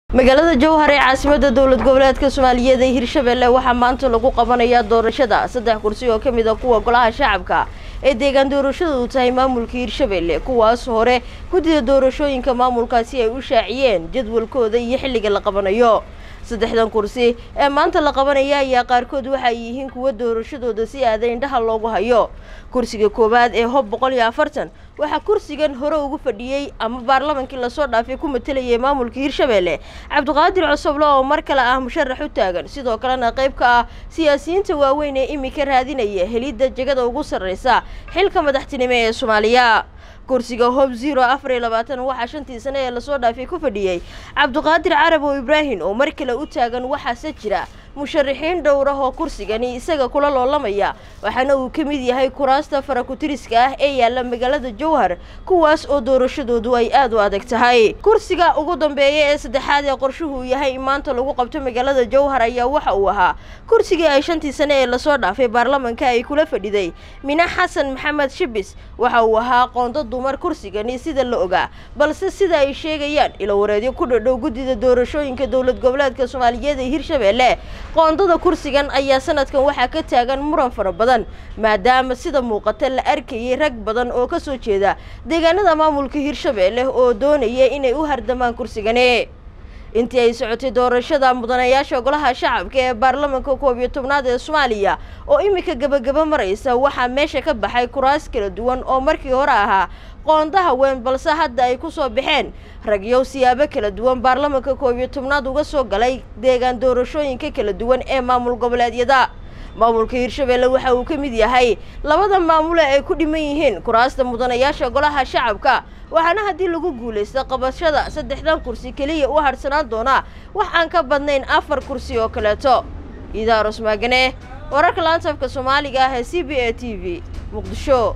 magaalada jowhar ee caasimada dowlad goboleedka soomaaliyeed ee hirshabelle waxaa maanta lagu qabanayaa doorashada saddex kursi oo ka mid a kuwa golaha shacabka ee deegaan doorashadu tahay maamulka hirshabelle kuwaas hore guddida doorashooyinka maamulkaasi ay u shaaciyeen jadwalkooda iyo xilliga la qabanayo saddexdan kursi ee maanta la qabanaya ayaa qaarkood waxay yihiin kuwa doorashadooda si aada indhaha loogu hayo kursiga koowaad ee hob boqol iyo afartan waxaa kursigan hore ugu fadhiyey ama baarlamankii lasoo dhaafay ku matalayay maamulka hirshabelle cabdiqaadir cosoble oo mar kale ah musharax u taagan sidoo kalena qayb ka ah siyaasiyiinta waaweyn ee imika raadinaya helidda jegada ugu sarreysa xilka madaxtinimo ee soomaaliya kursiga hob zero afar iyo labaatan waxaa shantii sane ee lasoo dhaafay ku fadhiyey cabdiqaadir carab oo ibraahim oo mar kale u taagan waxaase jira musharaxiin dhowrah oo kursigani isaga kula loolamaya waxaana uu ka mid yahay kuraasta farakutiriska ah ee yaalla magaalada jowhar kuwaas oo doorashadoodu ay aada u adag tahay kursiga ugu dambeeya ee saddexaad ee qorshuhu yahay in maanta lagu qabto magaalada jowhar ayaa waxa uu ahaa kursigii ay shantii sane ee lasoo dhaafay baarlamanka ay kula fadhiday mina xasan maxamed shibis waxa uu ahaa qoondo dumar kursigani sida la ogaa balse sida ay sheegayaan ilowareedyo ku dhadhow guddida doorashooyinka dowlad goboleedka soomaaliyeed ee hirshabelle qoondada kursigan ayaa sanadkan waxaa ka taagan muran fara badan maadaama sida muuqata la arkayay rag badan oo kasoo jeeda deegaanada maamulka hirshabelle oo doonaya inay u hardamaan kursigani intii ay socotay doorashada mudanayaasha golaha shacabka ee baarlamanka koob iyo tobnaad ee soomaaliya oo imika gebagaba maraysa waxaa meesha ka baxay kuraas kala duwan oo markii hore ahaa qoonda haween balse hadda ay ku soo baxeen ragyow siyaabo kala duwan baarlamanka koob iyo tobnaad uga soo galay deegaan doorashooyinka kala duwan ee maamul goboleedyada maamulka hirshabelle waxa uu ka mid yahay labada maamule ay ku dhiman yihiin kuraasta mudanayaasha golaha shacabka waxaana haddii lagu guulaysta qabashada saddexdan kursi keliya u harsanaan doonaa wax aan ka badnayn afar kursi oo kaleeto idaaros maagane wararka laantafka soomaaliga ah ee c b a t v muqdisho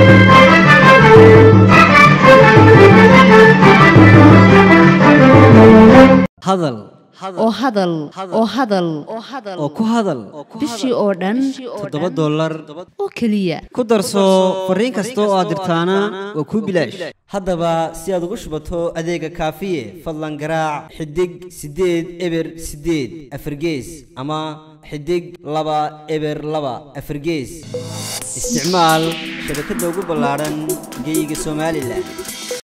hadal oo hadal oo hadal oo ku hadal bishii oo dhan toddoba dollar oo keliya ku darso fariin kasta oo aad dirtaana waa kuu bilaash haddaba si aad ugu shubato adeega kaafiye fadlan garaac xidig siddeed eber siddeed afargees ama xidig laba eber laba afargees isticmaal shabakadda ugu ballaadhan geeyiga somalilan